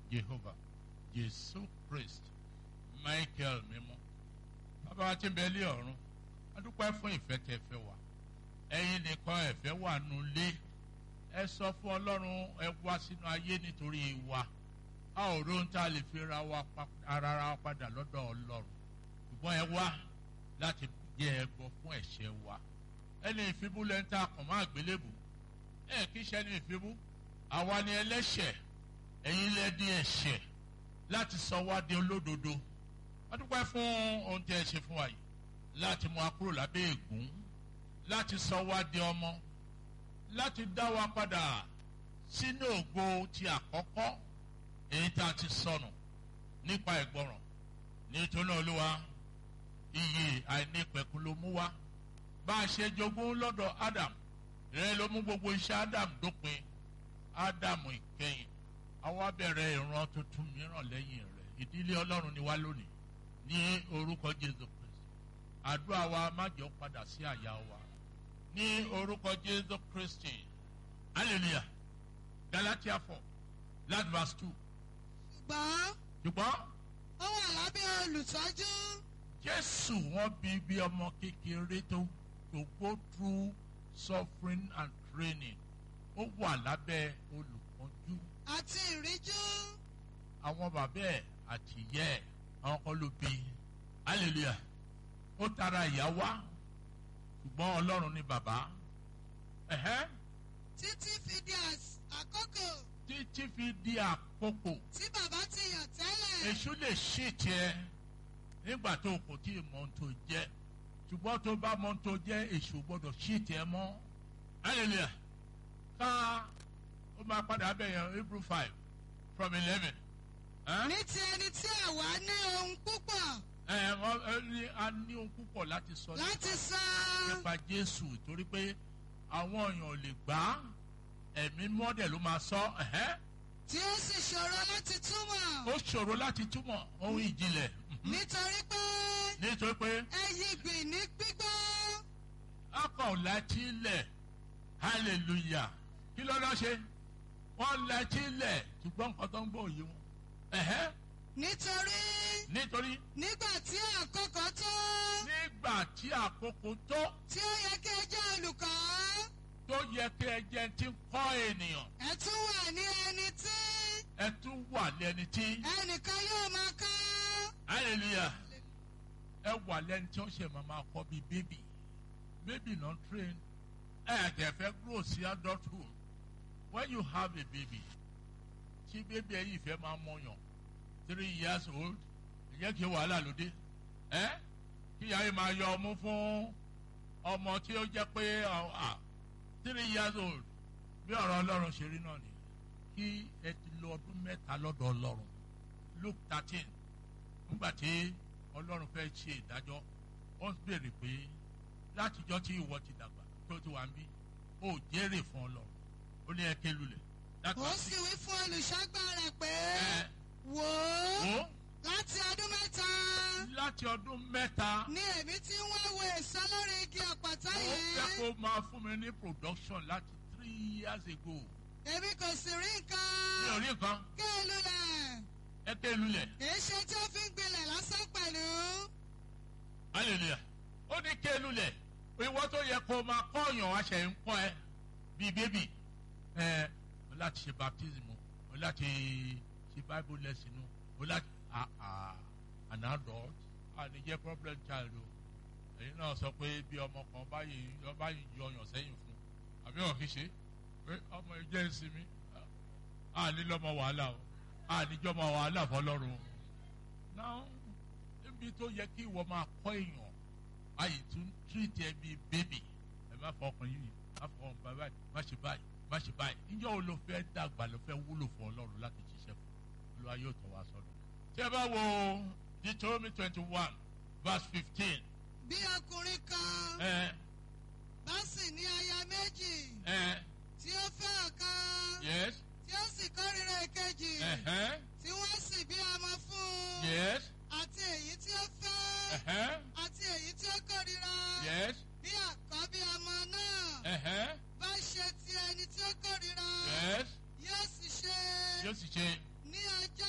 Jehovah Jésù Christ Michael mímọ́ bàbá wa ti bẹ lé ọ̀run a dúpẹ́ fún ìfẹ́ tẹ́ fẹ́ wa ẹ̀yin nìkan ẹ̀fẹ́ wà nulẹ̀ ẹ sọ fún Ọlọ́run ẹ wá sínú ayé nítorí wa a ò róhun tá a lè fi ra wa ara wa padà lọ́dọ̀ Ọlọ́run ṣùgbọ́n ẹ wá láti jẹ́ ẹbọ fún ẹ̀ṣẹ̀ wa ẹni ìfibú lẹ́ńtà kàn má gbélébù ẹ kì í ṣe ẹni ìfibú àwa ni ẹlẹ́ṣẹ̀ ẹ̀yin lẹ́dí ẹ̀ṣẹ̀ láti sọ wá di olódodo a dúpẹ́ fún ohun tí ẹ ṣe fún wa yìí láti mú wa kúrò lábẹ́ ègún láti sọ wá di ọmọ láti dá wa padà sínú ògo ti àkọ́kọ́ èyí tá a ti sọnù nípa ìgbọràn nítorí olúwa iyì àìnípẹ̀kun ló mú wá bá a ṣe jogún lọ́dọ̀ Adam rẹ ló mú gbogbo iṣẹ́ Adam dópin Adam ìkẹyìn àwa bẹ̀rẹ̀ ìran tuntun mìíràn lẹ́yìn rẹ̀ ìdílé Ọlọ́run ni wá lónìí ní orúkọ Jésù Kristi àdúrà wa má jẹ́ ó padà sí àyà wa ní orúkọ Jésù Kristi hallelujah Galatia four last verse two. ṣùgbọ́n ṣùgbọ́n ó wà lábẹ́ olùtọ́jú Jésù wọ́n bí bí ọmọ kékeré tó to go through suffering and training ó wà lábẹ́ olùkọ́jú àti ìríjú àwọn bàbá ẹ̀ àti ìyá ẹ̀ àwọn kan ló bí hallelujah ó tara ìyá wá ṣùgbọ́n Ọlọ́run ni bàbá ẹ̀hẹ́ títí fi di às- àkókò títí fi di àkókò tí bàbá ti yàn tẹ́lẹ̀. èṣù lè ṣì tiẹ̀ nígbà tó o kò tí ì mọ ohun tó jẹ́ ṣùgbọ́n tó bá mọ ohun tó jẹ́ èṣù gbọ́dọ̀ ṣì tiẹ̀ mọ́ hallelujah ká ó máa padà bẹ̀yẹn Hebrew five from eleven. ní ti ẹni tí àwa ní ohun púpọ̀ ẹ wọ́n ẹ ní a ní ohun púpọ̀ láti sọ láti sọ nípa Jésù torí pé àwọn èèyàn ò lè gbà á ẹ̀mí mọ́dẹ̀ ló máa sọ ẹ̀hẹ́ tí ó sì ṣòro láti túmọ̀ ó ṣòro láti túmọ̀ ohun ìjìnlẹ̀ mhm. nítorí pé nítorí pé ẹyí gbìn ní gbígbọ́ akọ̀ láti ilẹ̀ hallelujah kí ló lọ́ ṣe wọ́n láti ilẹ̀ ṣùgbọ́n nǹkan tó ń gbọ́ òye wọn ẹ̀hẹ́ nítorí nítorí nígbà tí àkókò tó nígbà tí àkókò tó tí ó yẹ kí ẹ jẹ́ olùkọ́ tó yẹ kí ẹ jẹ́ ti ń kọ́ ènìyàn ẹ tún wà ní ẹni tí ẹ tún wà lẹ́ni tí ẹnìkan yóò máa kọ́ hallelujah ẹ wà lẹ́ni tí ó ṣe máa máa kọ́ bíi bébì bébì náà train ẹ àjẹ́ fẹ́ grow sí adulthood when you have a baby tí bébì ẹ yìí fẹ́ máa mọ̀yàn three years old ẹ jẹ́ kí wàhálà ló dé ẹ kí ìyá yìí máa yọ ọmú fún ọmọ tí ó jẹ́ pé ah, three years old bí ọ̀rọ̀ ọlọ́run ṣe rí náà ni kí ẹ ti lo ọdún mẹ́ta lọ́dọ̀ ọlọ́run Luke thirteen nígbà tí ọlọ́run fẹ́ ṣe ìdájọ́ ó ń béèrè pé látijọ́ tí ìwọ ti dàgbà tó ti wà ń bí ó jẹ́rè fún ọlọ́run ó ní ẹ ké lulẹ̀ That ó was sì it. wí fún olùṣọ́gbà rẹ̀ pé Ẹ, wò ó ó láti ọdún mẹ́ta láti ọdún mẹ́ta ni èmi ti ń wá wo èso lórí igi ọ̀pọ̀tọ́ ó fẹ́ yìí kó máa fún mi ní production láti three years ago èmi kò sì rí mi ò nǹkan rí nǹkan kí n lulẹ̀ ẹ ké lulẹ̀ èé ṣe tí ó fi ń gbilẹ̀ lásán pẹ̀lú hallelujah ó ní ké lulẹ̀ ìwọ tó yẹ kó máa kọ́ ọ̀yàn aṣẹ ń kọ́ ẹ bíi bébì ẹ o láti ṣe baptism o láti ṣe bible lesson o láti ah ah an adult àní jẹ́ problem child o ẹ̀yin náà sọ pé bí ọmọ kan báyìí ọba yìí yọ ọyàn sẹ́yìn fún àbí wọn kì í ṣe pé ọmọ ìjẹ́ ìsinmi àní lọ́mọ wàhálà o àní jọ́mọ wàhálà fọlọ́run o náà níbi tó yẹ kí ìwọ máa kọ́ èèyàn ayé tún tírìtì ẹ bíi bébì ẹ má fọ ọkùnrin yìí má fọ ọmọ báyìí má ṣe báyìí má ṣe báyìí níjọ́ wo ló fẹ́ dàgbà ló fẹ́ wúlò fún ọlọ́run láti ṣiṣẹ́ fún olúwa yóò tọ́ wa sọ́nà. tí ẹ bá wo Deuteronomy twenty one verse fifteen bí ọkùnrin kan ẹ bá sì ní aya méjì ẹ tí ó fẹ́ ọ̀kan yes tí ó sì kórìíra èkejì ẹhẹn tí wọ́n sì bí ọmọ fún un yes àti èyí tí ó fẹ́ ẹhẹn àti èyí tí ó kórìíra yes bí àkọ́bí ọmọ náà ẹhẹn bá ṣe ti ẹni tí ó kórìíra yes yóò sì ṣe yóò sì ṣe ní ọjọ́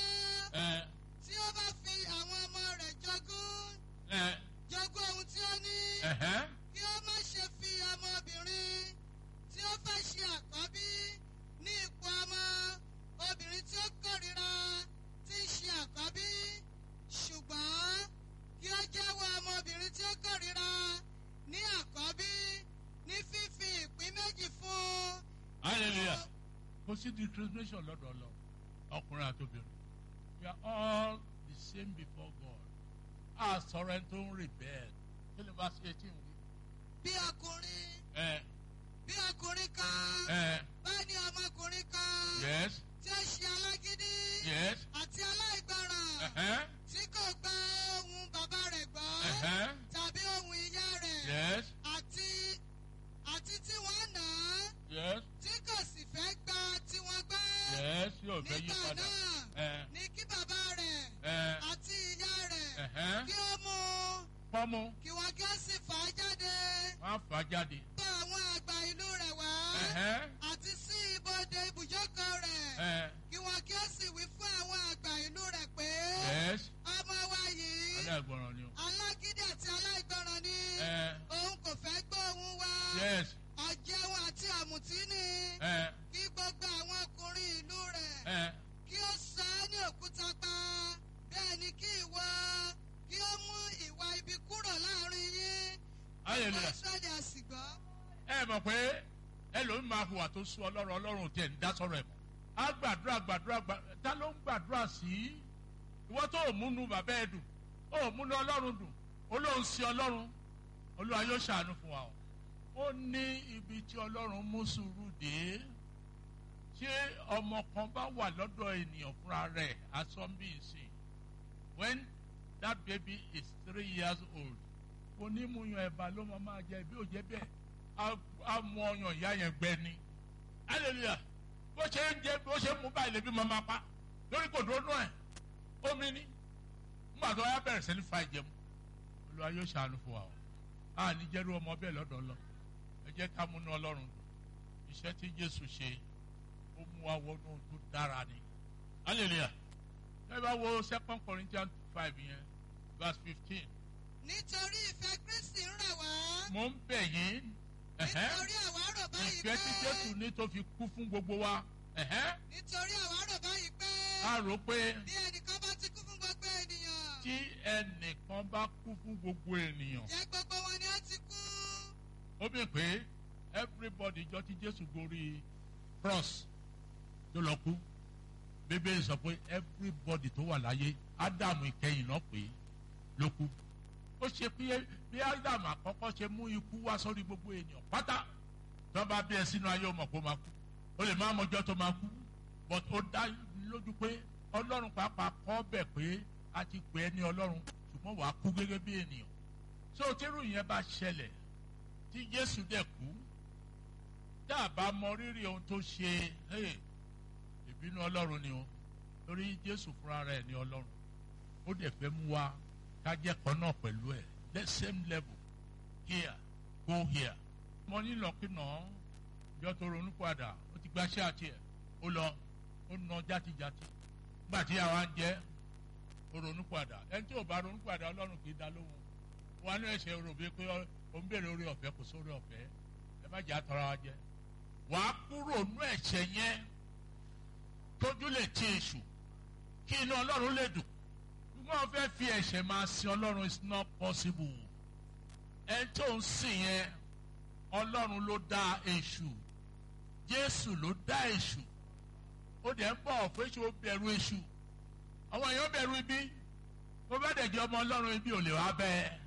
ní ẹ̀hẹ́n, kí ó má ṣe fi ọmọbìnrin tí ó fẹ́ ṣe àkọ́bí ní ipò ọmọ obìnrin tí ó kórìíra tí ń ṣe àkọ́bí ṣùgbọ́n kí ó jẹ́wọ́ ọmọbìnrin tí ó kórìíra ní àkọ́bí ní fífi ìpín méjì fún hallelujah kò sí discrimination lọ́dọ̀ lọ ọkùnrin àti obìnrin we are all the same before God a sọ̀rọ̀ ẹni tó ń rebel kí ni bá ṣe tí ń wí. bí ọkùnrin ẹ bí ọkùnrin kan ẹ bá ní ọmọkùnrin kan yes tí ó ṣe alágídí yes àti aláìgbọràn ẹ̀hẹ́n, tí kò gba ohun bàbá rẹ̀ gbọ́ ẹ̀hẹ́n, tàbí ohun ìyá rẹ̀ yes àti àti tí wọ́n nà á yes tí kò sì fẹ́ gba tí wọ́n gbọ́ yes yóò fẹ́ yí nígbà padà náà ẹ ní kí bàbá rẹ̀ ẹ àti ìyá rẹ̀ ẹ̀hẹ́n, kí ó mú un fọ́mú kí wọ́n kí ó sì fà á jáde wọ́n á fà á jáde bá àwọn àgbà ìlú rẹ̀ wá ẹ̀hẹ́n, àti sí ibodè ibùjókòó rẹ̀ ẹ kí wọ́n kí ó sì wí fún àwọn àgbà ìlú rẹ̀ pé yes ọmọ wa yìí aláìgbọràn ni o alágídí àti aláìgbọràn ni ẹ òun kò fẹ́ gbọ́ ohun wa yes ọ̀jẹun àti àmùtí ni ẹ kí gbogbo àwọn ọkùnrin ìlú rẹ̀ ẹ kí ó sọ ọ́ ní òkúta pa bẹ́ẹ̀ ni kí ìwọ kí ó mú ìwà ibi kúrò láàrin yín hallelujah. Ísírẹ́lì a sì gbọ́. ẹ mọ̀ pé ẹlòmíín máa hùwà tó sú ọlọ́run ọlọ́run tiẹ̀ ń dá sọ̀rọ̀ ẹ̀ mọ́ á gbàdúrà gbàdúrà gbàdúrà ta ló ń gbàdúrà sí ìwọ tó ò múnú bàbá ẹ dùn ó ò múnú ọlọ́run dùn olóhùn sí ọlọ́run olúwa yóò ṣàánú fún wa o ó ní ibi tí ọlọ́run mú sùúrù dé ṣé ọmọ kan bá wà lọ́dọ̀ ènìyàn fúnra rẹ̀ asọ́nbí ìsìn when that baby is three years old onímúyan ẹ̀bà ló máa máa jẹ bí ó jẹ́ bẹ́ẹ̀ á- á mú ọyàn ìyá yẹn gbẹ ni hallelujah bó ṣe ń jẹ bó ṣe ń mú báyìí lèbi máa máa pa lórí kò dúró náà ẹ̀ omi ni nígbà tó wáyà bẹ̀rẹ̀ sí ní fa ìjẹun olúwa yóò ṣàánú fún wa o a ní jẹ́rú ọmọ bẹ́ẹ̀ lọ́dọ̀ lọ ẹ jẹ́ ká múnú ọlọ́run dùn iṣẹ́ tí jésù ṣe ó mú wa wọnú tó dára ni hallelujah ẹ bá wo second corinthians five yẹn verse fifteen nítorí ìfẹ́ Kristi ń rà wá mo ń bẹ̀ yín ẹ̀hẹ́n, nítorí àwa rò báyìí ìfẹ́ tí jésù ní tó fi kú fún gbogbo wa ẹ̀hẹ́n, nítorí àwa rò báyìí pé a rò pé bí ẹnìkan bá ti kú fún gbogbo ènìyàn tí ẹnìkan bá kú fún gbogbo ènìyàn jẹ́ gbogbo wọn ni ó ti kú ó bẹ̀ pé everybody jọ tí jésù gorí cross tó lọ kú bíbélì sọ pé everybody tó wà láyé ádámù ìkẹyìn náà pé ló kú ó ṣe pé bí ádámù àkọ́kọ́ ṣe mú ikú wá sórí gbogbo ènìyàn pátá tí wọ́n bá bí ẹ sínú ayé ọmọ kó máa kú ó lè má mọjọ́ tó máa kú but ó dá lójú pé ọlọ́run pàápàá kọ́ bẹ̀ pé a ti pè é ní ọlọ́run ṣùgbọ́n wàá kú gẹ́gẹ́ bí ènìyàn so tírú yẹn bá ṣẹlẹ̀ tí jésù dẹ̀ kú tá a bá mọ rírì ohun tó ṣe hey, ìbínú ọlọ́run ni o torí jésù fúnra rẹ̀ ní ọlọ́run ó dẹ̀ fẹ́ mú wa ká jẹ́ kan náà pẹ̀lú ẹ̀ the same level here go here mo nílò kínà ìjọ tó ronú padà ó ti gbaṣẹ́ àti ẹ̀ ó lọ ó na játijáti nígbà tí àwa ń jẹ́ ó ronú padà ẹni tí ò bá ronú padà ọlọ́run kì í dá lóhùn wọn ní ẹsẹ̀ rò bí pé ó ń béèrè orí ọ̀fẹ́ kò sórí ọ̀fẹ́ ẹ má jẹ́ àtọ́ra wa jẹ wàá kúrò nú ẹ̀ṣẹ̀ yẹn tójú lè ti èṣù kí inú ọlọ́run lè dùn wọ́n fẹ́ fi ẹ̀ṣẹ̀ máa sin ọlọ́run is not possible ẹni tó ń sìn yẹn ọlọ́run ló dá èṣù jésù ló dá èṣù ó dẹ̀ ń bọ̀ fún èṣù ó bẹ̀rù èṣù àwọn èèyàn bẹ̀rù ibi bó bá dẹ̀ jẹ́ ọmọ ọlọ́run ibi ò lè wá bẹ́ẹ̀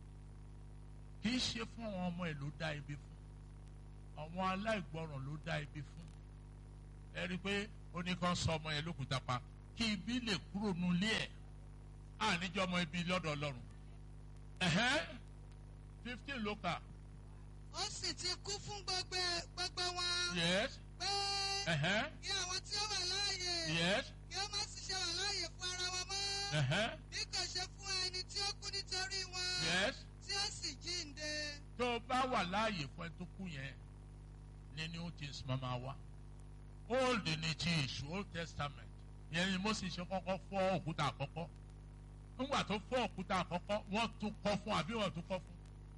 kì í ṣe fún àwọn ọmọ ẹ̀ ló dá ibi fún àwọn aláìgbọràn ló dá ibi fún ẹ rí i pé ó ní kàn sọ ọmọ yẹn lókùúta pa kí ibi lè kúrò nulẹ̀ ẹ̀ àníjọ́ ọmọ ibi lọ́dọ̀ ọlọ́run ẹ̀hẹ́n fifteen ló kà ó sì ti kú fún gbogbo gbogbo wọn yes pé ẹ̀hẹ́n kí àwọn tí ó wà láàyè yes kí ó má sì ṣe wà láàyè fún ara wọn mọ́ ẹ̀hẹ́n bí kò ṣe fún ẹni tí ó kú nítorí wọn yes tí ó sì jíǹde tó o bá wà láàyè fún ẹ tó kú yẹn ní new things máa ma wá old ní ti èṣù old testament yẹn ni Mósè ṣe kọ́kọ́ fọ́ òkúta àkọ́kọ́ nígbà tó fọ́ òkúta àkọ́kọ́ wọ́n tún kọ́ fún àbí wọ́n tún kọ́ fún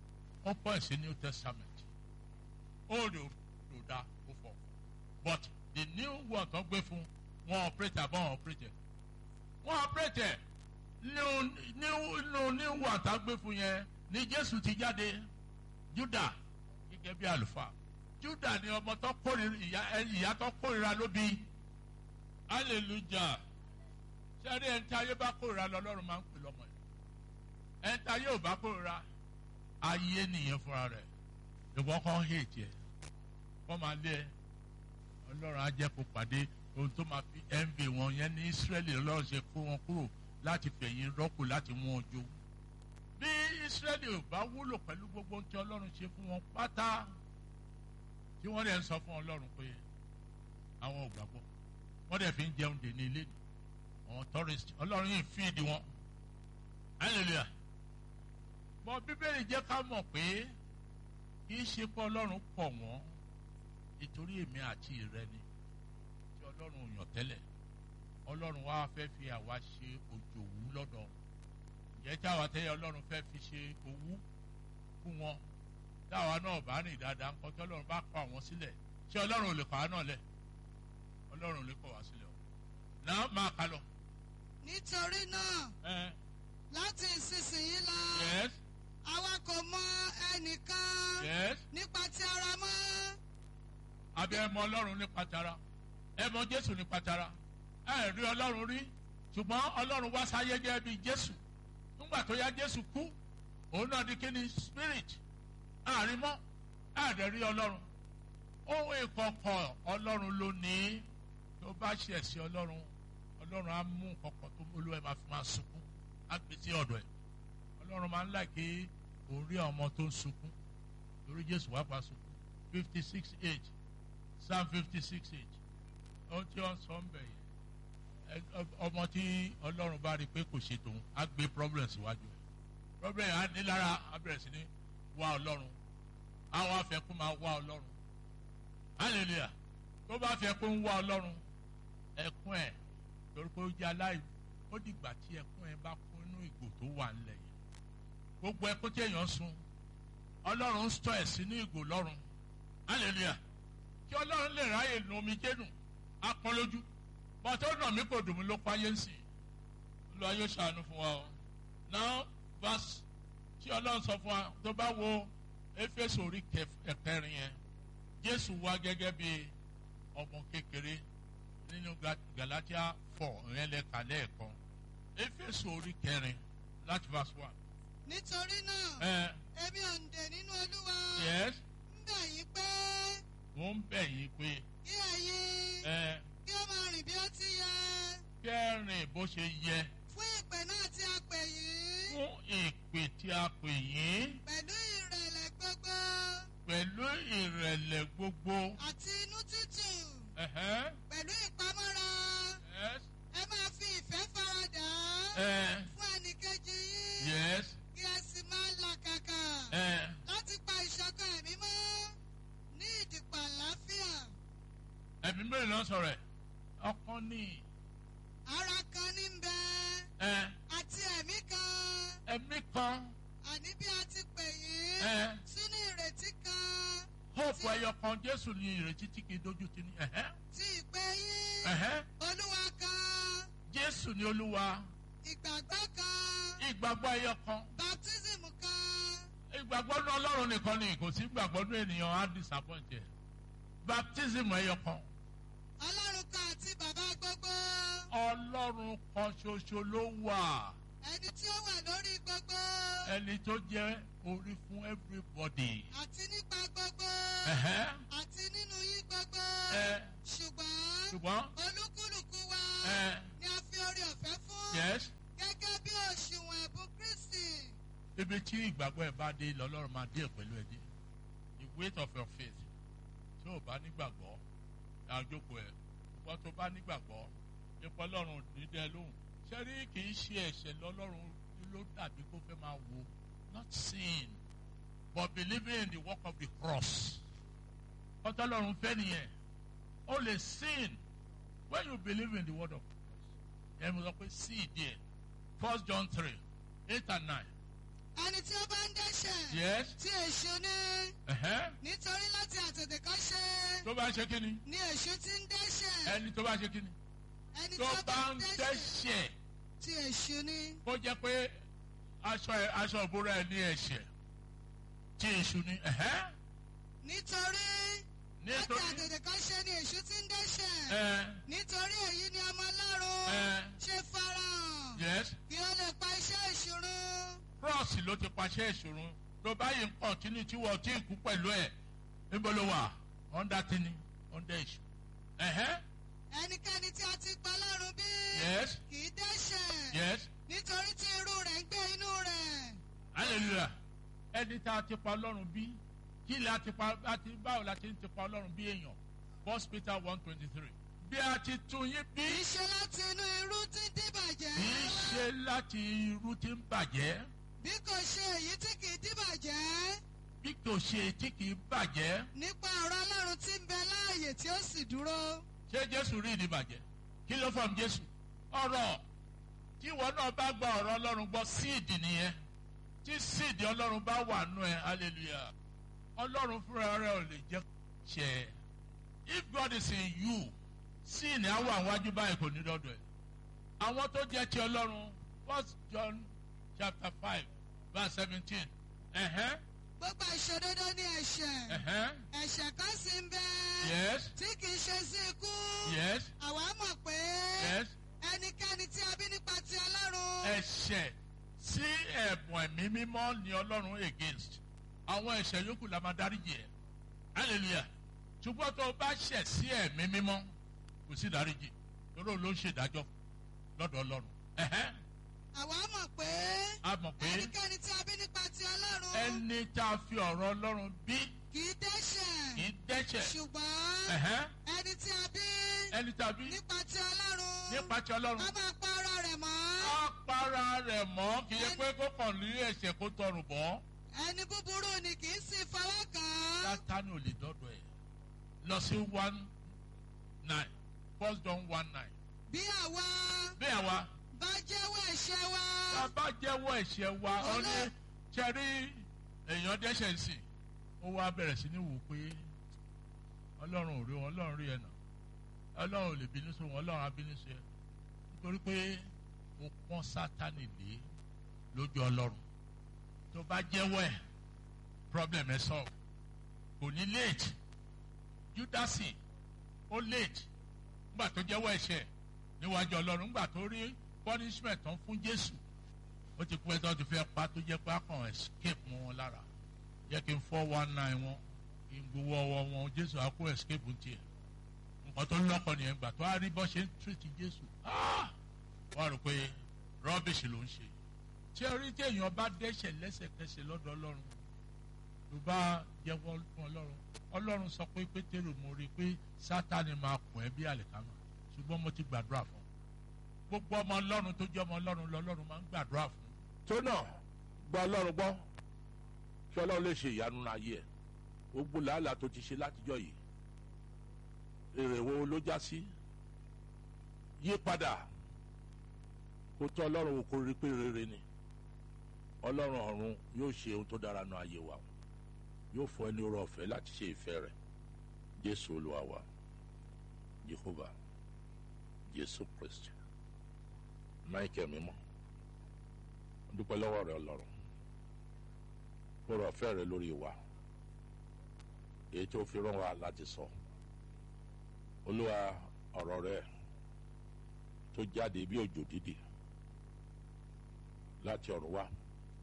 ó pọ̀ sí new testament old ò dá ó fọ̀ but the new one tó gbé fún wọn operate àbọ̀ wọn operate wọn operate new new new new one tó gbé fún yẹn ni jésù ti jáde juda gẹ́gẹ́ bí àlùfáà juda ni ọmọ tó kórìíra ìyá ìyá tó kórìíra ló bí hallelujah sẹ́rí ẹni tí ayé bá kórìíra lọ́lọ́run máa ń pè lọ́mọ yẹn ẹni tí ayé ò bá kórìíra ayé nìyẹn fúnra rẹ̀ ìwọ kan hate ẹ wọ́n máa lé ẹ ọlọ́run á jẹ́ kó pàdé ohun tó máa fi envy wọn yẹn ní Ísírẹ́lì ọlọ́run ṣe kó wọn kúrò láti fẹ̀yìn rọ́pò láti mú wọn jó bí Ísírẹ́lì ò bá wúlò pẹ̀lú gbogbo ohun tí ọlọ́run ṣe fún wọn pátá tí wọ́n dẹ̀ ń sọ fún ọlọ́run pé àwọn ò gbàgbọ́ wọ́n dẹ̀ fi ń jẹun dè ní ilé ni àwọn tourist ọlọ́run yìí fíìdì wọn hallelujah bọ́ bíbélì jẹ́ ká mọ̀ pé kì í ṣe pé ọlọ́run pọ̀ wọ́n nítorí èmi àti ìrẹ ni tí ọlọ́run yàn tẹ́lẹ̀ ọlọ́run wá fẹ́ fi àwa ṣe òjòwú lọ́dọ̀ ìyẹn tí àwa tẹ́yẹ ọlọ́run fẹ́ fi ṣe owú fún wọn táwa náà bá rìn dáadáa nǹkan tí ọlọ́run bá kọ àwọn sílẹ̀ ṣé ọlọ́run ò lè kọ́ àá náà lẹ̀ ọlọ́run ò lè kọ́ wá sílẹ̀ o náà máa kà lọ. nítorí náà ẹ láti ìsinsìnyí lọ yes àwa kò mọ ẹnìkan yes nípa ti ara mọ́ àbí ẹ mọ ọlọ́run nípa tara ẹ mọ jésù nípa tara ẹ rí ọlọ́run rí ṣùgbọ́n ọlọ́run wá sáyé jẹ́ bíi jésù nígbà tó yá jésù kú òun náà di kíni spirit àárín mọ́ àdẹ rí ọlọ́run ohun ìkọ̀kọ̀ ọlọ́run ló ní tó bá ṣe ẹ̀sìn ọlọ́run ọlọ́run á mú kọ̀kọ̀ tó olú ẹ̀ máa fi máa sunkún á gbé sí ọ̀dọ̀ ẹ̀ ọlọ́run máa ń láìké òun rí ọmọ tó ń sunkún torí jésù wá pa sunkún fifty six age psalm fifty six age ohun tí wọ́n sọ ń bẹ̀ yẹn ẹ- ọmọ tí ọlọ́run bá rí i pé kò ṣe tòun á gbé problem síwájú ẹ̀ problem yẹn á ní lára á bẹ̀rẹ̀ sí ní wá ọlọ́run àwọn afẹ́kún máa wá ọlọ́run hallelujah tó bá fẹ́ kó ń wá ọlọ́run ẹkún ẹ̀ torí pé ó jẹ́ aláì ó dìgbà tí ẹkún ẹ̀ bá kún inú ìgò tó wà ńlẹ̀ yìí gbogbo ẹkún tí èèyàn sun ọlọ́run ń sọ ẹ̀ sínú ìgò lọ́run hallelujah kí ọlọ́run lè ráyè nu omi jẹ́nu apọ́n lójú bọ́n tó nà mí kò dùn mí ló páyé ń sìn lọ ayé ṣàánú fún wa o now verse tí ọlọ́run sọ fún wa tó bá wo éfésù orí kẹf- ẹ̀kẹrin yẹn jésù wá gẹ́gẹ́ bí ọmọ kékeré nínú Ga- galatia four ìyẹn lẹ́ka lẹ́ẹ̀kan éfésù orí kẹrin láti verse one. nítorí náà ẹ èmi òǹdè nínú olúwa yes ń bẹ̀ yín pé mo ń bẹ̀ yín pé kí ẹ̀yin ẹ kí ó máa rìn bí ó ti yẹ kẹrin bó ṣe yẹ fún ìpè náà tí a pè yín fún ìpè tí a pè yín pẹ̀lú ìrẹ̀lẹ̀ gbogbo pẹ̀lú ìrẹ̀lẹ̀ gbogbo. àti inú tútù ẹ̀hẹ́n, pẹ̀lú ìpamọ́ra yes, ẹ máa fi ìfẹ́ faradà ẹ, fún ẹnìkejì yín yes, kí ẹ sì máa làkàkà ẹ. láti pa ìṣọ̀kan ẹ̀mí mọ́ ní ìdìpọ̀ àlàáfíà ẹ̀mí mẹ́rin ló ń sọ̀rọ̀ ẹ̀ ọkàn ní ara kan ní ń bẹ ẹ àti ẹ̀mí kan ẹ̀mí kan àní bí a ti pè yín ẹ sínú ìrètí kan hope ẹyọ kan jésù ní ìrètí tí kì í dojú ti ní ẹ̀hẹ́n, tí ìpè yín ẹ̀hẹ́n. olúwa kan jésù ní olúwa ìgbàgbọ́ kan ìgbàgbọ́ ẹyọ kan baptism kan ìgbàgbọ́ ní ọlọ́run nìkan ni kò sí ìgbàgbọ́ ní ènìyàn á disappoint ẹ̀ baptism ẹyọ kan ọlọ́run kan àti bàbá gbogbo ọlọ́run kan ṣoṣo ló wà ẹni tí ó wà lórí gbogbo ẹni tó jẹ́ orí fún everybody. àti nípa gbogbo Ẹ̀hẹ́n, àti nínú yín gbogbo ẹ, ṣùgbọ́n ṣùgbọ́n olúkúlùkù wa ẹ, ni a fi orí ọ̀fẹ́ fún yes. gẹ́gẹ́ bí òṣùwọ̀n ẹ̀bùn kristi ibi tí ìgbàgbọ́ ẹ̀ bá dé lọ́lọ́run máa dé pẹ̀lú ẹ̀ dé the weight of your faith tí o bá nígbàgbọ́ àjókòó ẹ̀ ṣùgbọ́n tó bá nígbàgbọ́ ipò ọlọ́run dídẹ lóhùn ṣẹ́rí kì í ṣe ẹ̀ṣẹ̀ lọ́lọ́run ló dàbí kó fẹ́ máa wo not sin but believing in the work of the cross ọtọ́lọ́run fẹ́ nìyẹn o lè sin when you believe in the word of cross ẹ̀ mo sọ pé sí ìdí ẹ̀ first John three eight and nine ẹni tí ó bá ń dẹ́ṣẹ̀ yes tí èṣù ní ẹ̀hẹ́n. nítorí láti àtètèkọ́ṣe tó bá ṣe kí ni ni èṣù ti ń dẹ́ṣẹ̀ ẹni tó bá ṣe kí ni ẹni tí tó ó bá bá ń ń dẹ́ṣẹ̀ dẹ́ṣẹ̀ tí èṣù ní kó jẹ́ pé aṣọ ẹ̀- aṣọ ìbúra ẹ̀ ní ẹ̀ṣẹ̀ tí èṣù ni ẹ̀hẹ́n. nítorí láti nítorí àtètèkọ́ṣe ni èṣù ti ń dẹ́ṣẹ̀ ẹ nítorí èyí ni ọmọ ọlọ́run ẹ ṣe farahàn yes kí ó lè pa iṣẹ́ ìṣòro cross ló ti paṣẹ ìṣòro tó báyìí ń kọ̀tínú tí wọ́n ti kú pẹ̀lú ẹ̀ níbo ló wà under tini under èṣù ẹ̀hẹ́n. ẹnikẹ́ni tí a ti pa lọ́run bí yes kì í dẹ́ṣẹ̀ yes nítorí tí irú rẹ̀ ń gbé inú rẹ̀ hallelujah ẹni tá a ti pa ọlọ́run bí kí la ti pa àti báwo la ti ń ti pa ọlọ́run bí èèyàn first peter one twenty three bí a ti tún yín bí kì í ṣe láti inú irú tí ń dìbàjẹ́ kì í ṣe láti irú tí ń bàjẹ́ bí kò ṣe èyí tí kì í dìbàjẹ́ bí kò ṣe tí kì í bàjẹ́ nípa ọ̀rọ̀ ọlọ́run tí ń bẹ láàyè tí ó sì dúró ṣé jésù rí ìdí bàjẹ́ kí ló fọ́n jésù ọ̀rọ̀ tí ìwọ náà bá gba ọ̀rọ̀ ọlọ́run gbọ́ síìdì nìyẹn tí síìdì ọlọ́run bá wà nù ẹ hallelujah ọlọ́run fúnra rẹ̀ ò lè jẹ́ ṣẹ if God is in you síìnì á wà wájú báyìí kò ní dọ́dọ̀ ẹ̀ àwọn tó jẹ́ ti ọlọ́run first John chapter five verse seventeen ẹ̀hẹ́n gbogbo ìṣòdodo ní ẹ̀ṣẹ̀ ẹ̀hẹ́n ẹ̀ṣẹ̀ kan sì ń bẹ yes tí kì í ṣe sí ikú yes àwa mọ̀ pé yes ẹnikẹ́ni tí a bí nípa ti ọlọ́run ẹ̀ṣẹ̀ sí ẹ̀bùn ẹ̀mí mímọ́ ni ọlọ́run against àwọn ẹ̀ṣẹ̀ yòókù la máa dáríjì ẹ̀ hallelujah ṣùgbọ́n tó o bá ṣẹ̀ sí ẹ̀mí mímọ́ kò sí dáríjì lọ́dọ̀ ló ń ṣèdájọ́ lọ́dọ̀ ọlọ́run ẹ̀hẹ́n àwa mọ̀ pé a mọ̀ pé ẹnikẹ́ni tí a bí nípa ti ọlọ́run ẹni tá a fi ọ̀rọ̀ ọlọ́run bí kì í dẹ́ṣẹ̀ kì í dẹ́ṣẹ̀ ṣùgbọ́n ẹ̀hẹ́n ẹni tí a bí ẹni tá a bí nípa ti ọlọ́run nípa ti ọlọ́run a máa pa ara rẹ̀ mọ́ á para rẹ̀ mọ́ kì í ṣe pé kó kàn ní ẹ̀ṣẹ̀ kó tọrùn bọ́. ẹni búburú ni kì í sì fọwọ́ kàn án sátánì ò lè dọ́dọ̀ ẹ̀ lọ sí one nine first john one nine bí àwa bí àwa bá jẹ́wọ́ ẹ̀ṣẹ̀ wa tá a bá jẹ́wọ́ ẹ̀ṣẹ̀ wa ó ní Ọlọ́- ṣẹ́rí èèyàn dẹ́ṣẹ̀ sí ó wá bẹ̀rẹ̀ sí ní wò pé ọlọ́run ò rí wọn ọlọ́run rí ẹ̀ nà ọlọ́run ò lè bínú sí wọn ọlọ́run á bínú sí ẹ nítorí pé ó pọ́n sátánì lé lójú ọlọ́run tó bá jẹ́wọ́ ẹ̀ problem ẹ̀ solve kò ní late judasi ó late nígbà tó jẹ́wọ́ ẹ̀ṣẹ̀ níwájú ọlọ́run nígbà tó rí punishment tán fún jésù ó ti pẹ́ tó ti fẹ́ pa tó jẹ́ pé akàn escape mọ́ wọn lára yẹ kí n four one nine wọn kí n gbowó ọwọ́ wọn jésù á kó escape ń tiẹ̀ nǹkan tó lọ́kọ̀ nìyẹn gbà tó á rí bọ́ ṣe ń treat jésù ah! wọ́n rò pé rubbish ló ń ṣe tí orí tí èèyàn bá dẹ́ṣẹ̀ lẹ́sẹ̀kẹsẹ̀ lọ́dọ̀ ọlọ́run tó bá jẹ́wọ́ fún ọlọ́run ọlọ́run sọ pé pétérù mo rí i pé sátani máa kùn ẹ́ bí àlìkámà ṣùgbọ́n mo ti gbàdúrà fún un gbogbo ọmọ ọlọ́run tó jẹ́ ọmọ ọlọ́run lọ́lọ́run máa ń gbàdúrà fún un. tó náà gba ọlọ́run gbọ́ kí ọlọ́run lè ṣe ìyanu náà yẹ gbogbo làálàá tó ti ṣe látijọ́ yìí èrè wo ló já sí yí padà kó tọ́ ọlọ́run wò kó rí pé rere ni ọlọ́run ọ̀run yóò ṣe ohun tó dára náà ayé wa yóò fọ ẹni rọ ọ̀fẹ́ láti ṣe ìfẹ́ rẹ̀ jésù olúwa wa jehovah jésù kristi michael mímọ́ dúpẹ́ lọ́wọ́ rẹ ọlọ́run fọ̀rọ̀ ọ̀fẹ́ rẹ lórí wa èyí tó fi rán wa láti sọ olúwa ọ̀rọ̀ rẹ tó jáde bí òjò dídì láti ọ̀run wá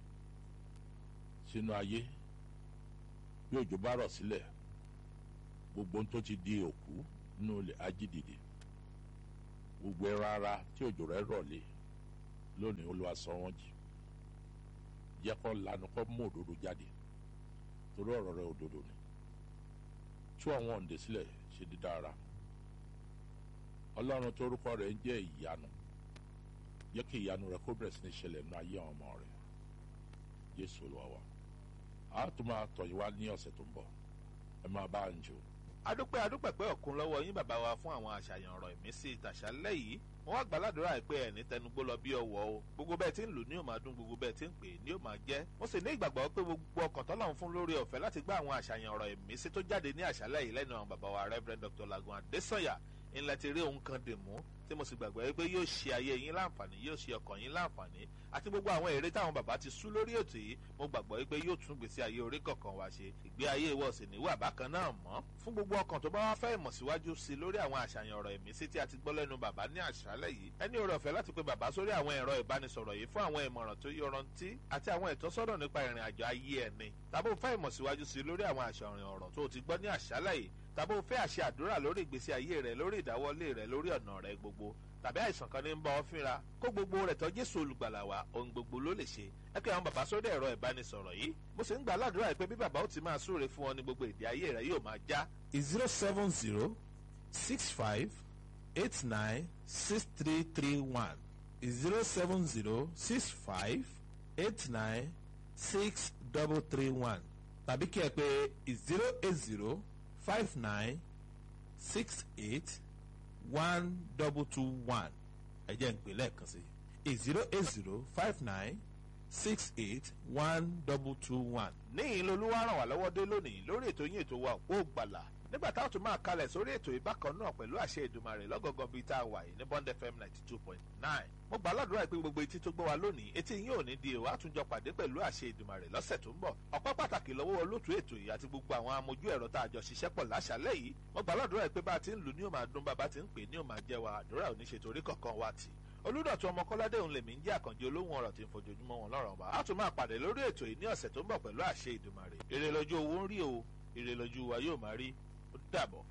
sínú ayé bí òjò bá rọ̀ sílẹ̀ gbogbo ohun tó ti di òkú nínú ilẹ̀ ajídìde gbogbo ẹran ara tí òjò rẹ rọ̀ lé lónìí olúwa sọ wọ́n jì jẹ́ kó lanu kó mú òdodo jáde torí ọ̀rọ̀ rẹ òdodo ni tú àwọn òǹdè sílẹ̀ ṣe dídára ọlọ́run torúkọ rẹ̀ ń jẹ́ ìyanu jẹ́ kí ìyanu rẹ kó bẹ̀rẹ̀ sí ní ṣẹlẹ̀ nínú ayé àwọn ọmọ rẹ jésù olúwa wa a tún máa tọ̀ yín wá ní ọ̀sẹ̀ tó ń bọ̀ ẹ máa bá ń jò adúpẹ́ adúpẹ́ pé ọ̀kun lọ́wọ́ yín bàbá wa fún àwọn àṣàyàn ọ̀rọ̀ ìmísí ìtàṣálẹ̀ yìí wọ́n wá gbàládùra pé ẹni tẹnugbó lọ bí ọwọ́ o gbogbo bẹ́ẹ̀ tí ń lù ní ó máa dún gbogbo bẹ́ẹ̀ tí ń pè ní ó máa jẹ́ mo sì ní ìgbàgbọ́ pé gbogbo ọkàn tọ́lọ́run fún lórí ọ̀fẹ́ láti gbá àwọn àṣàyàn ọ̀rọ̀ ìmísí tó jáde ní àṣálẹ̀ yìí lẹ́nu àwọn bàbá wa Reverend Dr. Lagun Adesanya ńlẹ̀ ti rí ohun kan dè mú tí mo sì gbàgbọ́ pé yóò ṣe ayé yín láǹfààní yóò ṣe ọkàn yín láǹfààní àti gbogbo àwọn èrè táwọn bàbá ti sú lórí ètò yìí mo gbàgbọ́ pé yóò tún gbèsè ayé orí kọ̀ọ̀kan wá ṣe ìgbé ayé ìwọ sì níwà bákan náà mọ́ fún gbogbo ọkàn tó bá wá fẹ́ ìmọ̀ síwájú sí lórí àwọn àṣàyàn ọ̀rọ̀ ìmísí tí a ti gbọ́ lẹ́nu bàbá ní àṣálẹ̀ yìí ẹni oore ọ̀fẹ́ láti pe bàbá sórí àwọn ẹ̀rọ ìbánisọ̀rọ̀ yìí fún àwọn ìmọ̀ràn tó yọrantí àti àwọn ìtọ́sọ́nà nípa ìrìn àjò ayé ẹni tàbí ó fẹ́ ìmọ̀ síwájú sí lórí àwọn àṣàyàn ọ̀rọ̀ tó ti gbọ́ ní àṣálẹ̀ yìí tàbí ó fẹ́ àṣẹ àdúrà lórí ìgbésí ayé rẹ lórí ìdáwọ́lé rẹ lórí ọ̀nà rẹ gbogbo tàbí àìsàn kan ní ń bá ọ fínra kó gbogbo rẹ̀ tọ́ Jésù olùgbàlà wa ohun gbogbo ló lè ṣe ẹ kí àwọn bàbá sórí ẹ̀rọ ìbánisọ̀rọ̀ yìí mo sì ń gbà ládùúrà pé bí bàbá ó ti máa súre fún ọ ní gbogbo èdè ayé rẹ yóò máa já. zero seven zero six five eight nine six three three one zero seven zero six five eight nine six double three one tàbí kí ẹ pè zero eight zero five nine six eight one double two one ẹ jẹ́ n pè lẹ́ẹ̀kan sí i zero eight zero five nine six eight one double two one. níyìn lolúwa ràn wá lọ́wọ́ dé lónìí lórí ètò yín ètò wa òpó gbàlà nígbà táwọn tún máa kalẹ̀ sórí ètò ìbákan náà pẹ̀lú àṣẹ Èdùmàrè lọ́gọ̀gàn bíi tá a wà yìí ní Bond FM ninety two point nine. mo gbà ládùúrà pé gbogbo etí tó gbọ́ wa lónìí etí yín ò ní di èèwà àtúnjọ pàdé pẹ̀lú àṣẹ Èdùmàrè lọ́sẹ̀ tó ń bọ̀. ọpẹ́ pàtàkì lọ́wọ́ olóòtú ètò yìí àti gbogbo àwọn amójú ẹ̀rọ tá a jọ ṣiṣẹ́ pọ̀ láṣálẹ́ yìí. mo gbà ládùúrà pé bá a ti ń lù ní ó máa dún bàbá ti ń pè ní ó máa jẹ́ wa àdúrà ò ní ṣe torí kankan wa tì olùdọ̀tún ọmọ kọ́ládé òun lèmi ń jẹ́ àkànjẹ olóhùn ọ̀rọ̀ tí ń fojoojúmọ́ wọn lọ́rọ̀ ọba a tún máa pàdé lórí ètò yìí ní ọ̀sẹ̀ tó ń bọ̀ pẹ̀lú àṣẹ Ìdùmarè èrè lójú owó ń rí o èrè lójú wa yóò máa rí ó dàbọ̀.